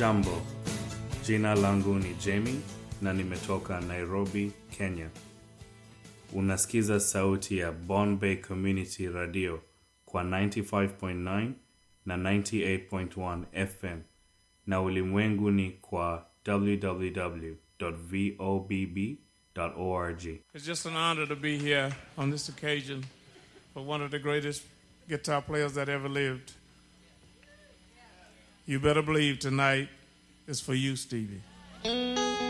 Hamjambo, jina langu ni Jamie na nimetoka Nairobi, Kenya. Unasikiza sauti ya Bombay Community Radio kwa 95.9 na 98.1 FM na ulimwenguni kwa www.vobb.org. It's just an honor to be here on this occasion for one of the greatest guitar players that ever lived. You better believe tonight is for you, Stevie.